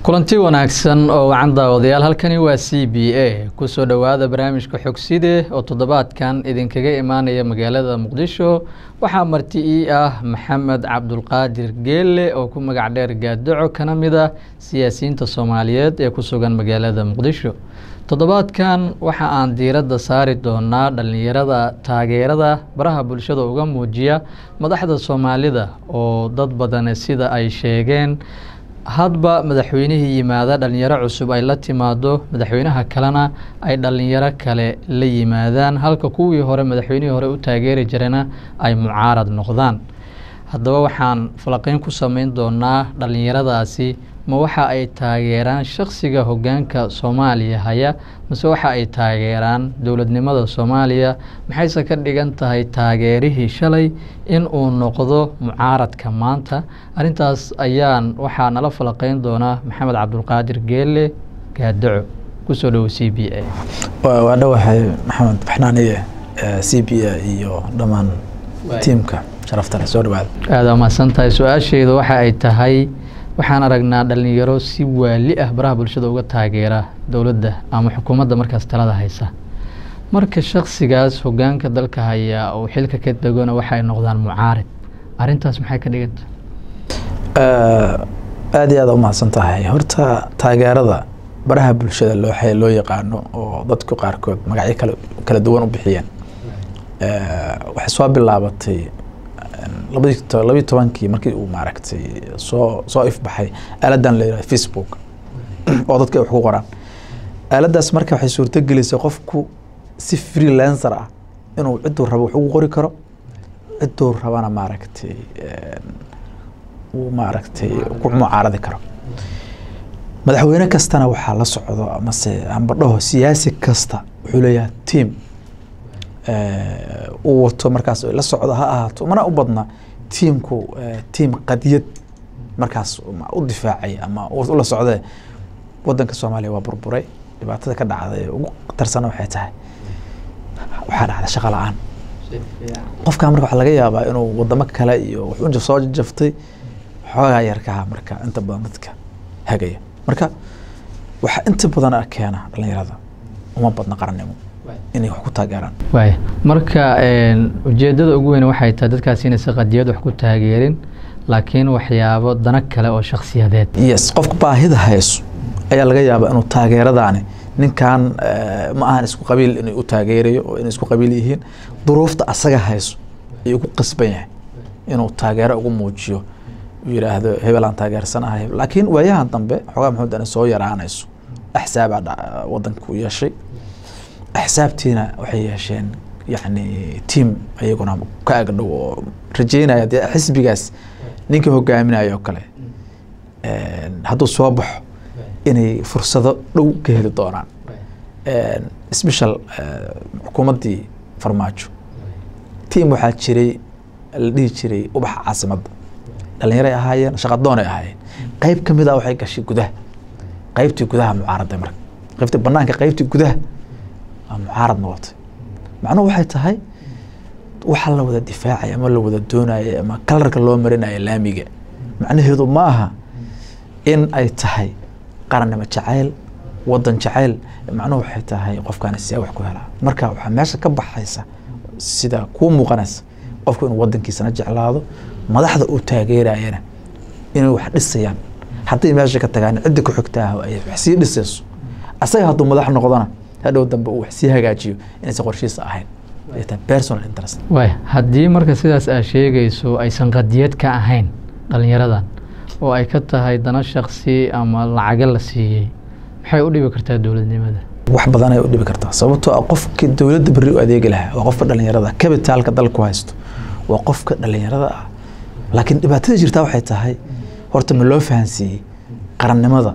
kulanti wanaagsan oo wacan daawadayaal halkani waa c b a kusoo dhowaada barnaamijka xogside oo toddobaadkan idinkaga imaanaya magaalada muqdisho waxaa marti ii ah maxamed cabdulqaadir geelle oo ku magac dheer gaadaco kana mid ah siyaasiyiinta soomaaliyeed ee ku sugan magaalada muqdisho toddobaadkan waxa aan diiradda saari doonaa dhallinyarada taageerada baraha bulshada uga muujiya madaxda soomaalida oo dad badane sida ay sheegeen hadba madaxweynihii yimaada dhalinyaro cusub ay la timaado madaxweynaha kalena ay dhalinyaro kale la yimaadaan halka kuwii hore madaxweynihii hore u taageeri jirana ay mucaarad noqdaan haddaba waxaan falaqeyn ku sameyn doonaa dhalinyaradaasi ma waxa ay taageeraan shakhsiga hoggaanka soomaaliya haya mase waxa ay taageeraan dowladnimada soomaaliya maxayse ka dhigan tahay taageerihii shalay in uu noqdo mucaaradka maanta arrintaas ayaan waxaa nala falaqeyn doonaa maxamed cabdulqaadir geelle gaadaco kusoo dhowo c b a waa dhowahay maxamed baxnaaniye c b a iyo dhammaan tiimka sharaftale soo dhawaada aada mahadsan tahay su-aasheyda waxa ay tahay waxaan aragnaa dhalinyaro si waali ah baraha bulshada uga taageera dowladda ama xukuumadda markaas talada haysa marka shaksigaas hoggaanka dalka haya uu xilka ka degona waxay noqdaan mucaarid arrintaas maxay ka dhiganta aada iyo aada umahadsan tahay horta taageerada baraha bulshada loo loo yaqaano oo dadku qaarkood magacyo kala kala duwan u bixiyeen waxay soo bilaabatay labadii labiyi tobankii markii uu maaragtay soo soo ifbaxay aaladan la yihahdo facebook oo dadka ay wax ku qoraan aaladaas marka waxay suurto gelisay qofku si freelancer ah inuu cidduu rabo wax ugu qori karo cidduu rabana maaragtay uu maaragtay ku mucaaradi karo madaxweyne kastana waxaa la socdo amase ambadhaho siyaasi kasta wuxuu leeyahay team uu wato markaas la socdo ha ahaato mana u badna tiimku tiim qadiyad markaas u difaacay ama ula socdee wadanka soomaaliya waa burburay dhibaatada ka dhacday ugu tarsana waxay tahay waxaa dhacda shaqa la-aan qofka marka waxaa laga yaabaa inuu wadamo kale iyo wax u soo jaftay xoogaa yarkaha marka inta badan dadka hagaya marka waxaa inta badan keena dhalinyarada uma badna qarannimo inay wax ku taageeraan waaya marka ujeedada ugu weyn waxay tahay dadkaasi inaysan qadiyad wax ku taageerin laakiin waxyaabo dana kale oo shakhsiyadeed yes qofka baahida hayso ayaa laga yaabaa inuu taageeradaani ninkan ma ahan isku qabiil inuu u taageerayo oo inay isku qabiil yihiin duruufta asaga hayso ayuu ku qasban yahay inuu taageero ugu muujiyo uu yidhaahdo hebel aan taageersanahay laakiin waayahan dambe xoogaa maxamed ana soo yaraanayso axsaabaa wadanka u yeeshay axsaabtiina waxay yeesheen yani tiam ayaguna ka agdhow oo rajeynaya dee xisbigaas ninka hogaaminayo oo kale hadduu soo baxo inay fursado dhow ka heli doonaan special xukuumaddii farmaajo tiam waxaa jiray la dhihi jiray ubaxa caasimadda dhalinyaray ahaayeen shaqadoonay ahaayeen qeyb ka mid a waxay gashay gudaha qeybtii gudaha mucaaraday marka qeybtii banaanka qeybtii gudaha mucaarad noqotay macnuhu waxay tahay waxa la wada difaacay ama la wada doonayay ama kalarka loo marinaya laamiga macnaheedu ma aha in ay tahay qarannimo jacayl wadan jacayl macnuhu waxay tahay qofkaani see wax ku helaa marka waxaa meesha ka baxaysa sida kuu muuqanaysa qofku inuu wadankiisana jeclaado madaxda uu taageerayana inay wax dhisayaan hadday meesha ka tagaan cidda ku xigta ah ay wax sii dhisayso asaga hadduu madax noqdona hadhow dambe uu wax sii hagaajiyo inaysan qorshihiisa ahayn ay tahay personal interest waay haddii marka sidaas aad sheegayso aysan qadiyad ka ahayn dhalinyaradan oo ay ka tahay dana shaksi ama lacaga la siiyey maxay u dhibi kartaa dowladnimada wax badan ay u dhibi kartaa sababtoo ah qofka dowladda berri u adeegi lahaa waa qofka dhalinyarada kabitaalka dalku haysto waa qofka dhalinyarada ah laakiin dhibaatada jirtaa waxay tahay horta ma loo fahansiiyey qarannimada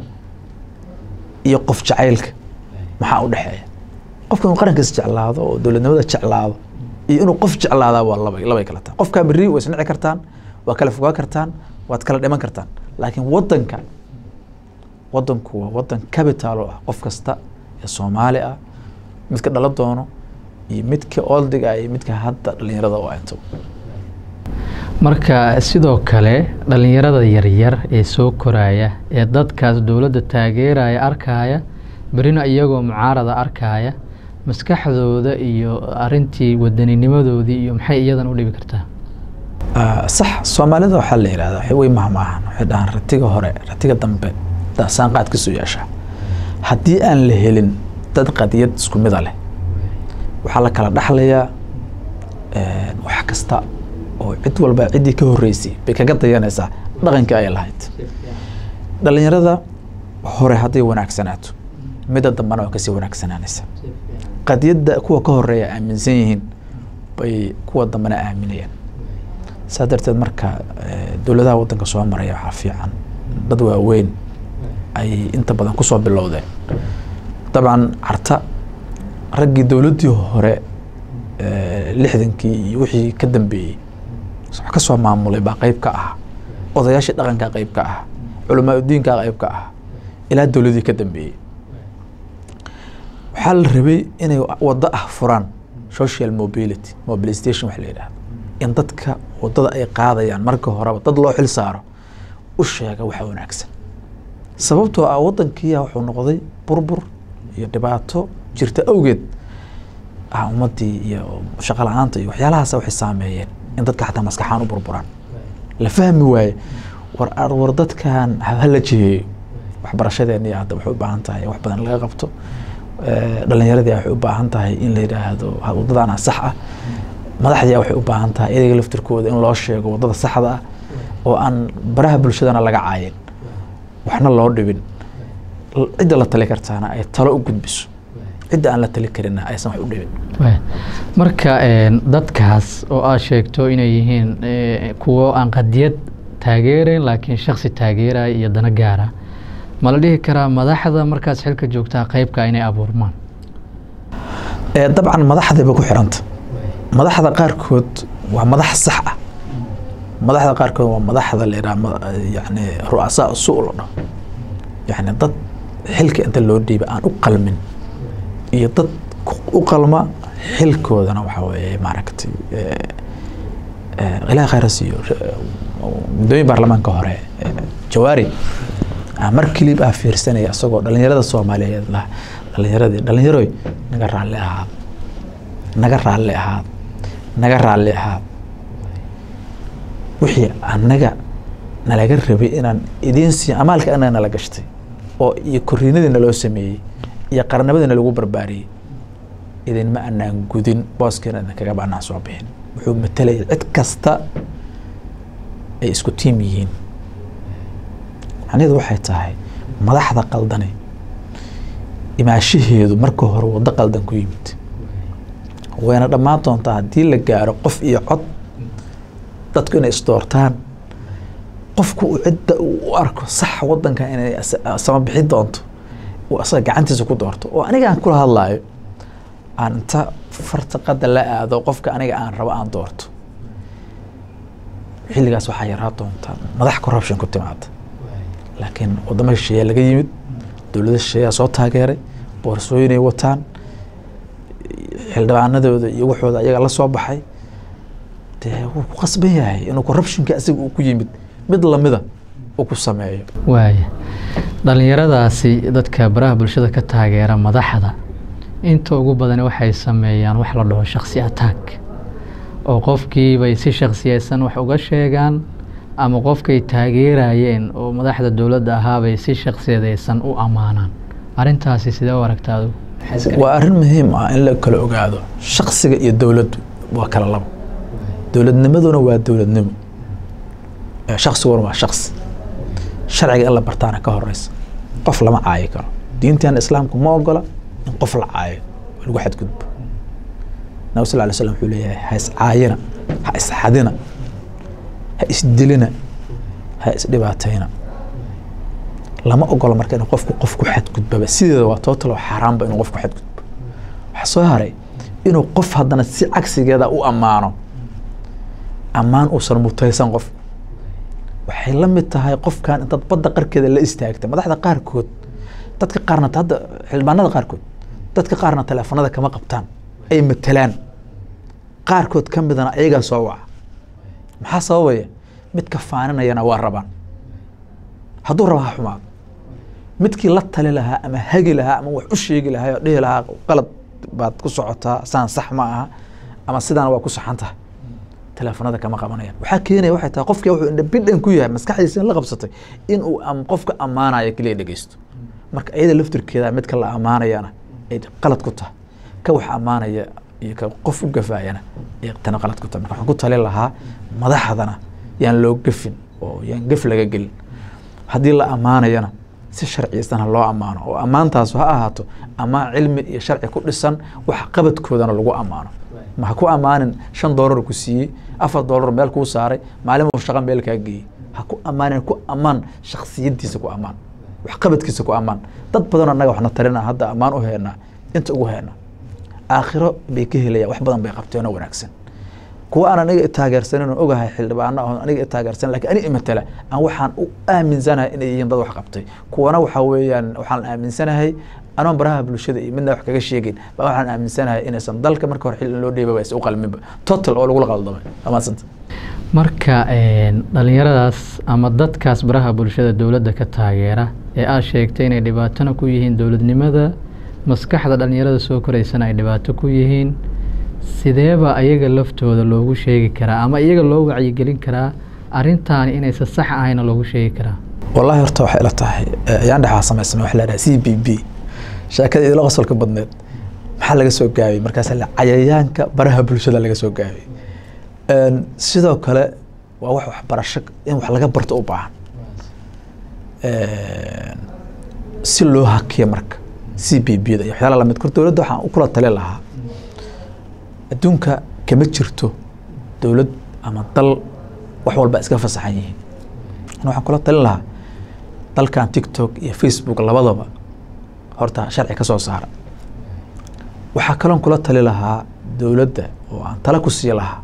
iyo qof jacaylka maxaa u dhexeeya qofka inuu qarankiisa jeclaado oo dowladnimada jeclaado iyo inuu qof jeclaadaa waa laba labay kala tahay qofkaa berri way isnici kartaan waa kala fogaa kartaan waad kala dhiman kartaan laakiin wadanka wadanku waa wadan capital oo ah qof kasta ee soomaali ah midka dhala doono iyo midka oldiga iyo midka hadda dhalinyarada u inta marka sidoo kale dhalinyarada yaryar ee soo koraya ee dadkaas dowladda taageeraya arkaya berina iyagoo mucaarada arkaya maskaxdooda iyo arintii waddaninimadoodii iyo maxay iyadan u dhibi kartaa sax soomaalida waxaa la yihahdaa waxay wey mahmaahan waxay dhahaan ratiga hore ratiga dambe saanqaad kasoo yeeshaa haddii aan la helin dad qadiyad isku mida leh waxaa la kala dhaxlayaa wax kasta oo cid walba ciddii ka horreysay bay kaga dayanaysaa dhaqankii ay lahayd dhalinyarada hore hadday wanaagsanaato midda dambana waa kasii wanaagsanaanaysa qadiyadda kuwa ka horeeya aaminsan yihiin bay kuwa dambena aaminayaan saa darteed marka dowladaha waddanka soo maraya waxaa fiican dad waaweyn ay inta badan kusoo bilowdeen dabcan carta raggii dowladdii hore lixdankii iyo wixii ka dambeeyey wax ka soo maamulay baa qeyb ka ah odayaashii dhaqankaa qeyb ka ah culamaa udiinkaa qeyb ka ah ilaa dowladii ka dambeeyey waxaa la rabay inay waddo ah furaan social mobility mobilization wax la yidhahdo in dadka waddada ay qaadayaan marka horeba dad loo xil saaro u sheega waxa wanaagsan sababtoo ah waddankiiya wuxuu noqday burbur iyo dhibaato jirta awgeed ah ummaddii iyo shaqo la-aanta iyo waxyaalahaas waxay saameeyeen in dadka xataa maskaxaan u burburaan la fahmi waaye war war dadkan hala jiheeyo waxbarashadeeni hadda waxay u baahan tahay wax badan laga qabto dhalinyaradii waxay u baahan tahay in la yidhaahdo waddadaana sax ah madaxdii waxay u baahan tahay iyaga laftirkooda in loo sheego waddada saxda ah oo aan baraha bulshadana laga caayin waxna loo dhibin cidda la tali kartaana ay talo u gudbiso cidda aan la tali karinna aysan wax u dhibin marka dadkaas oo aad sheegto inay yihiin kuwo aan qadiyad taageerayn laakiin shaksi taageeraya iyo dana gaara ma la dhihi karaa madaxda markaas xilka joogtaa qeybka inay abuurmaan dabcan madaxdayba ku xiranta madaxda qaarkood waa madax sax ah madaxda qaarkood waa madaxda la yidhaha yani ru'asaa su la dhaho yani dad xilka inta loo dhiiba aan u qalmin iyo dad u qalma xilkoodana waxaa weeye maaragtay ilaah khayra siiyo guddoomiye baarlamaanka hore jawaari mar kilib ah fiirsanaya isagoo dhalinyarada soomaaliyeed lah dhalinyaradii dhalinyaroy naga raalli ahaad naga raalli ahaad naga raalli ahaad wixii annaga nalaga rabay inaan idiin siiyo amaalka annaga nala gashtay oo iyo koriinadii naloo sameeyey iyo qarnimadiina lagu barbaariyey idinma anaan gudin booskeena idin kagaba anaan soo bixin wuxuu matelaya cid kasta ay isku tiim yihiin macnaheedu waxay tahay madaxda qaldani imaashaheedu marka hore waddo qaldan ku yimid wayna dhammaan doontaa haddii la gaaro qof iyo cod dadku inay isdoortaan qofku uu cidda u arko sax waddanka inay sama bixi doonto uu asaga gacantiisa ku doorto oo aniga aan kula hadlaayo aan inta farta qadda la aado qofka aniga aan rabo aan doorto xilligaas waxaa yaraa doontaa madax corruption ku timaada laakiin waddamo shisheeya laga yimid dowlada shisheeyaa soo taageeray boorsooyinay wataan xildhibaanadooda iyo waxooda ayaga la soo baxay dee wuu ku qasban yahay inuu corruptionka asiga uu ku yimid mid lamida uu ku sameeyo waaya dhalinyaradaasi dadka baraha bulshada ka taageera madaxda inta ugu badani waxay sameeyaan wax la dhaho shaksi attack oo qofkiibay si shaksiyeysan wax uga sheegaan ama qofkay taageerayeen oo madaxda dowladda ahaabay si shaksiyadeysan u ammaanaan arrintaasi sidee u aragta adigu waa arrin muhiim ah in la kala ogaado shaksiga iyo dowladdu waa kala labo dowladnimaduna waa dowladnimo shaksiguna waa shaksi sharciga in la bartaana ka horeysa qof lama caayi karo diinteena islaamku ma ogola in qof la caayo oo lagu xadgudbo nabi sal ly slam wuxuu leeyahay ha iscaayina ha isxadina ha isdilina ha isdhibaatayna lama ogola marka in qofku qof ku xadgudbaba sideeda waa tootalo xaaraanba inuu qof ku xadgudbo waxaa soo haray inuu qof haddana si cagsigeeda u ammaano ammaan uusan mutaysan qof waxay la mid tahay qofkan intaad badda qarkeeda la istaagtay madaxda qaarkood dadka qaarna hadda xildhibaanada qaarkood dadka qaarna teleefanada kama qabtaan ay matelaan qaarkood ka midana ayagaa soo waca maxaa sababaya midka faaninayana waa rabaan hadduu raba ha xumaado midkii la tali lahaa ama hagi lahaa ama wax u sheegi lahaa oo dhihi lahaa qalad baad ku socotaa saan sax ma aha ama sidaan waa ku saxan tahay teleefonada kama qabanayaan waxaa keenaya waxay tahay qofkii wuxuu indhabidhan ku yahay maskaxdiisa in la qabsatay in uu am qofka ammaanaya keliya dhegeysto marka iyada laftirkeeda midka la ammaanayana ay qalad ku tahay ka wax ammaanaya iyo ka qof u gafaayana ay tana qalad ku tahay marka waxaan ku talin lahaa madaxdana yaan loo gafin oo yaan gaf laga gelin haddii la ammaanayana si sharciisana loo ammaano oo ammaantaasu ha ahaato ammaan cilmi iyo sharci ku dhisan wax qabadkoodana lagu ammaano ma ha ku ammaanin shan doolar ku siiyey afar doolar meel kuu saaray maalin uu shaqa meel kaa geeyey ha ku ammaanin ku ammaan shaksiyadiisa ku ammaan wax qabadkiisa ku ammaan dad badan annaga waxna tarina hadda ammaan u heynaa inta ugu heynaa aakhiro bay ka helayaan wax badan bay qabteenoo wanaagsan kuwa aan aniga taageersanin oo ogahay xildhibaano oo aniga taageersan lakin ani imatala aan waxaan u aaminsanahay inay yihiin dad wax qabtay kuwana waxaa weeyaan waxaan aaminsanahay anoon baraha bulshada iyo midna wax kaga sheegeyn ba waxaan aaminsanahay inaysan dalka marka hore xil in loo dhiibaba is u qalminba total oo lagula qaldamay amaasanta marka dhalinyaradaas ama dadkaas baraha bulshada dowladda ka taageera ee aad sheegtay inay dhibaatona ku yihiin dowladnimada maskaxda dhalinyarada soo koreysana ay dhibaato ku yihiin sideeba ayaga laftooda loogu sheegi karaa ama iyaga loo wacyigelin karaa arintaani inaysan sax ahayna loogu sheegi karaa wallahi horta waxay ila tahay ayaan dhexaa samaysana waxa la dhaha c b b sheekada idila qosolka badneed maxaa laga soo gaabiyey markaas la cayayaanka baraha bulshada laga soo gaabiyey sidoo kale waa wax waxbarasho in wax laga barto u baahan si loo hakiyo marka c b b da iyo waxyaala lamid kor dowladda waxaan u kula tali lahaa adduunka kama jirto dowlad ama dal wax walba iska fasaxan yihiin an waxaan kula talin lahaa dalkan tiktok iyo facebook labadaba horta sharci ka soo saara waxaa kaloon kula tali lahaa dowladda oo aan tala ku sii lahaa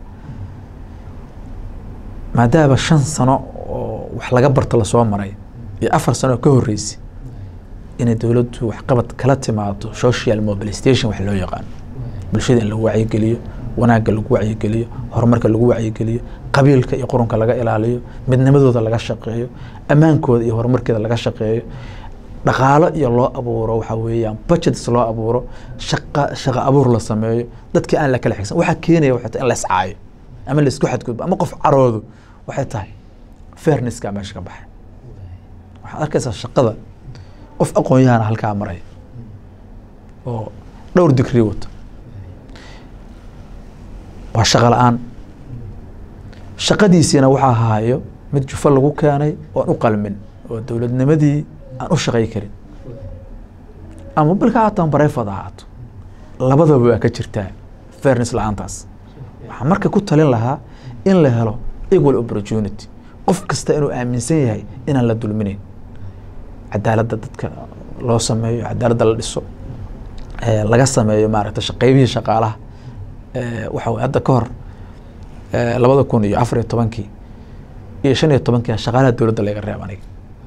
maadaama shan sano oo wax laga barto lasoo maray iyo afar sano oo ka horreysay inay dowladdu waxqabad kala timaado social mobilisation wax loo yaqaano bulshada in lagu wacyigeliyo wanaagga lagu wacyigeliyo horumarka lagu wacyigeliyo qabiilka iyo qurunka laga ilaaliyo midnimadooda laga shaqeeyo ammaankooda iyo horumarkeeda laga shaqeeyo dhaqaalo iyo loo abuuro waxaa weeyaan budgets loo abuuro shaqa shaqa abuur la sameeyo dadkii aan la kala xigsan waxaa keenaya waxay tahay in la iscaayo ama la isku xadgudbo ama qof caroodo waxay tahay fairnesska meesha ka baxay waxaad arkaysaa shaqada qof aqoon-yahana halkaa maraya oo dhowr digrii wata waa shaqo la-aan shaqadiisiina waxaa haayo mid jufo lagu keenay oon u qalmin oo dowladnimadii aan u shaqay karin ama balka haataan barefad ahaato labadaba waa ka jirtaa fairness la-aantaas waxaa marka ku talin lahaa in la helo equal opportunity qof kasta inuu aaminsan yahay inaan la dulminayn cadaaladda dadka loo sameeyo cadaaladda la dhiso laga sameeyo maaragtay shaqeybihii shaqaalaha waxa wey hadda ka hor labada kun iyo afar iyo tobankii iyo shan iyo tobankii shaqaalaha dowladda laga reeb aniga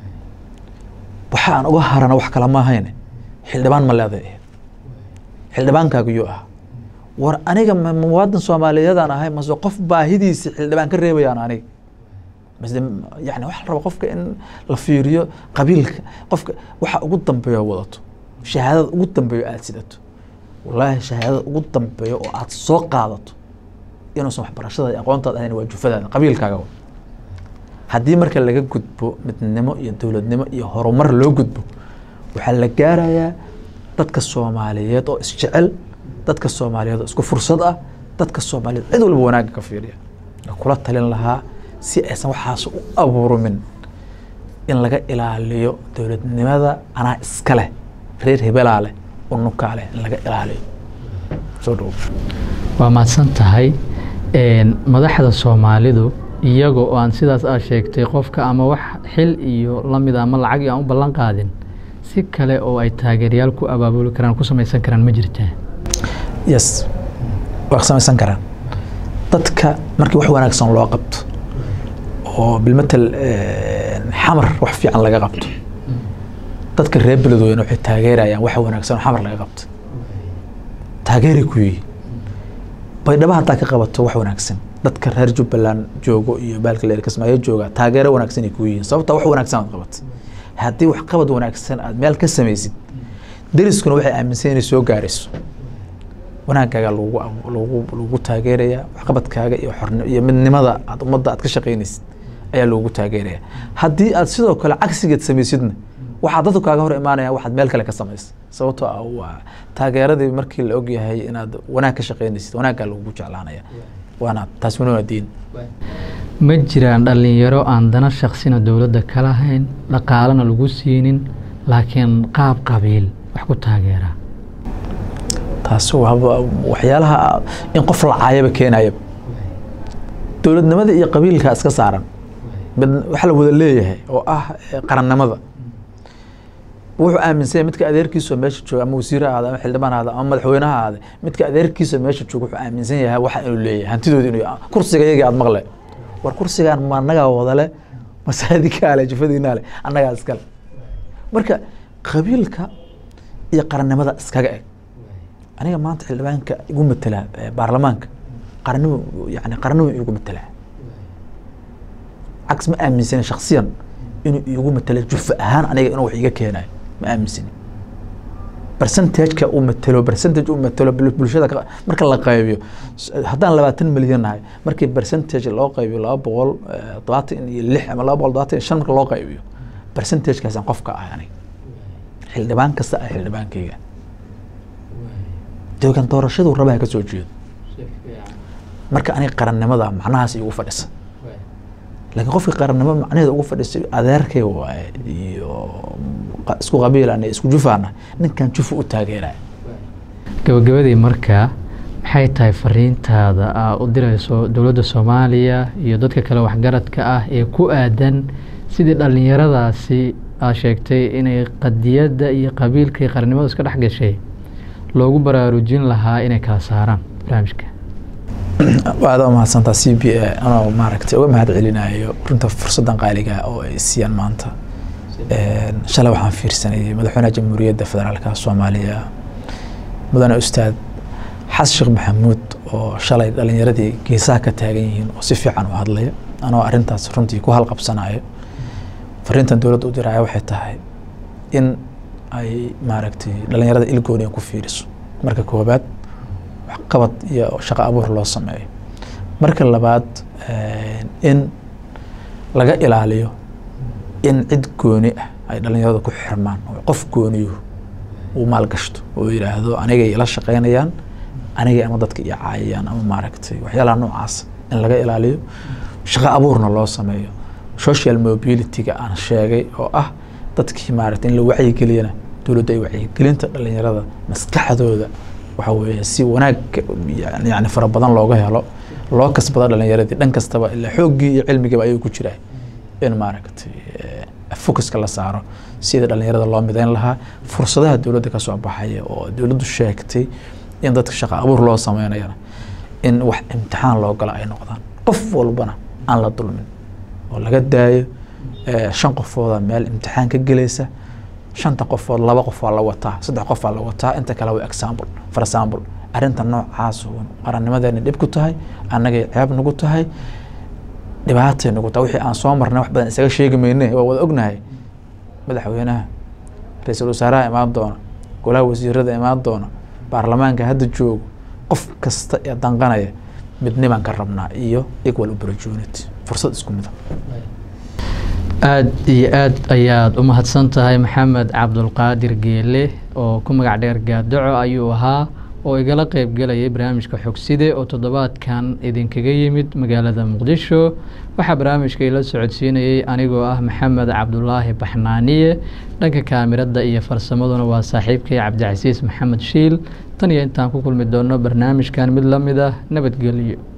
waxa aan uga harana wax kale ma ahayn xildhibaan ma leeday xildhibaankaagu yuu ahaa war aniga muwaadin soomaaliyeedaan ahay mase qof baahidiisi xildhibaan ka reebayaan aniga mase yani waxa la raba qofka in la fiiriyo qabiilka qofka waxa ugu dambeeyo wadato shahaadada ugu dambeeyo aada sidato wallaahi shahaadada ugu dambeeyo oo aada soo qaadato inuusan waxbarashada iyo aqoontaad ahayn waa jufadaada qabiilkaaga haddii marka laga gudbo midnimo iyo dowladnimo iyo horumar loo gudbo waxaa la gaarayaa dadka soomaaliyeed oo isjecel dadka soomaaliyeed oo isku fursad ah dadka soomaaliyeed cid walba wanaagga ka fiiriya kula talin lahaa si aysan waxaas u abuurmin in laga ilaaliyo dowladnimada anaa iska leh reer hebelaa leh unukaa leh in laga ilaaliyo soo dhow waa mahadsan tahay madaxda soomaalidu iyaga oo aan sidaas aad sheegtay qofka ama wax xil iyo lamid ama lacag iyo aan u ballan qaadin si kale oo ay taageerayaal ku abaabuli karaan ku samaysan karaan ma jirtaa yes waa samaysan karaan dadka markii wax wanaagsan loo qabto oo bilmatel xamar wax fiican laga qabto dadka reer beledweyne waxay taageerayaan wax wanaagsan oo xamar laga qabto taageeray ku yihiin baydhabo haddaa ka qabato wax wanaagsan dadka reer jubbaland joogo iyo baalka leer kismaayo jooga taageero wanaagsan ay kuu yihiin sababta wax wanaagsan aad qabat haddii wax qabad wanaagsan aad meel ka samaysid deriskuna waxay aaminsan inay soo gaarayso wanaagaaga lagu lagu lagu taageeraya waxqabadkaaga iyo xorn iyo midnimada aad ummadda aad ka shaqaynaysid ayaa loogu taageeraya haddii aad sidoo kale cagsigeed samaysidna waxaa dadku kaaga hor imaanaya waxaad meel kale ka samaysa sababtoo ah waa taageeradii markii la ogyahay inaad wanaag ka shaqaynaysid wanaaggaa lagugu jeclaanaya waana taas wana waa diin ma jiraan dhalinyaro aan dana shaksina dowladda ka lahayn dhaqaalena lagu siinin laakiin qaab qabiil wax ku taageera taas waaba waxyaalaha in qof la caayaba keenayaba dowladnimada iyo qabiilka iska saaran mid waxa la wada leeyahay oo ah qarannimada wuxuu aaminsan yahay midka adeerkiisa meesha jooga ama wasiir ahaada ama xildhibaan ahaada ama madaxweyne ahaada midka adeerkiisa meesha jooga wuxuu aaminsan yahay waxa inuu leeyahay hantidooda inuu kursiga iyagii aad maqle war kursigaan ma annagaa wadale masaajidkaa le jufadiinaa le annagaa iskale marka qabiilka iyo qarannimada iskaga eg aniga maanta xildhibaanka igu matela baarlamaanka qarannimo yani qarannimo igu matelaa cags ma aaminsani shaksiyan inuu igu matelo jufa ahaan aniga inuu wax iga keenayo ma aaminsani percentageka uu matelo percentage uu matelo bulshada marka la qaybiyo haddaan labaatan milyan nahay markii percentage loo qaybiyo laba boqol todobaatan iyo lix ama laba boqol todobaatan iyo shan marka loo qaybiyo percentagekaasaan qofka ahay aniga xildhibaan kasta ah xildhibaankayga deegan doorashadu rabaha ka soo jeedo marka aniga qarannimada macnahaas igu fadhisa laakiin qofka qarannimo macnaheeda ugu fadhisay adeerkay waaye iyo isku qabiilana isku jufaana ninkan jufa u taageeraya gabagabadii markaa maxay tahay fariintaada aa u dirayso dowladda soomaaliya iyo dadka kale waxgaradka ah ee ku aadan sidii dhallinyaradaasi aa sheegtay inay qadiyadda iyo qabiilka iyo qarannimada iska dhex gashay loogu baraarujin lahaa inay kala saaraan barnaamijka aada umahadsantaa c b a anoo maaragtay uga mahad celinayo runta fursaddan qaaliga oo ay siiyaan maanta shalay waxaan fiirsanayay madaxweynaha jamhuuriyadda federaalka soomaaliya mudane ustaad xasan sheekh maxamuud oo shalay dhalinyaradii geesaha ka taagan yihiin oo si fiican u hadlaya anoo arrintaas runtii ku halqabsanayo fariintan dowladda u diraya waxay tahay in ay maaragtay dhalinyarada ilgooniya ku fiiriso marka koobaad waxqabad iyo shaqo abuur loo sameeyo marka labaad in laga ilaaliyo in cid gooni ah ay dhalinyarada ku xirmaan oo qof gooniyuhu uu maalgashto oo yidhaahdo anigay ila shaqeynayaan anigay ama dadka iyo caayayaan ama maaragtay waxyaalaha noocaas in laga ilaaliyo shaqo abuurna loo sameeyo social mobility-ga aan sheegay oo ah dadkii maaragtay in la wacyigeliyana dowladda ay wacyigelinta dhalinyarada maskaxdooda waxa weeye si wanaag yani fara badan looga helo loo kasbado dhalinyaradii dhan kastaba ilaa xooggii iyo cilmigiiba ayuu ku jiraa in maaragtay focuska la saaro sidii dhalinyarada loo midayn lahaa fursadaha dowladda ka soo baxaya oo dowladdu sheegtay in dadka shaqo abuur loo sameynayana in wax imtixaan loo galo ay noqdaan qof walbana aan la dulmin oo laga daayo shan qofooda meel imtixaan ka gelaysa shanta qofood laba qof waa la wataa saddex qof waa la wataa inta kale waa example for example arrinta noocaas qarannimadeena dhib ku tahay annagay ceeb nagu tahay dhibaatay nagu tahay wixii aan soo marnay wax badan isaga sheegi mayne waa wada ognahay madaxweynaha ra-iisul wasaaraha imaan doona golaha wasiirada imaan doona baarlamaanka hadda joogo qof kasta ee danqanaya midnimaan ka rabnaa iyo equal opportunity fursad isku mida aada iyo aad ayaad u mahadsan tahay maxamed cabdulqaadir geele oo ku magac dheer gaadaco ayuu ahaa oo igala qeybgelayay barnaamijka xogside oo toddobaadkan idinkaga yimid magaalada muqdisho waxaa barnaamijka ila socodsiinayay anigoo ah maxamed cabdulaahi baxnaaniye dhanka kaamirada iyo farsamaduna waa saaxiibkay cabdicasiis maxamed shiil tan iyo intaan ku kulmi doono barnaamijkan mid la mid ah nabadgelyo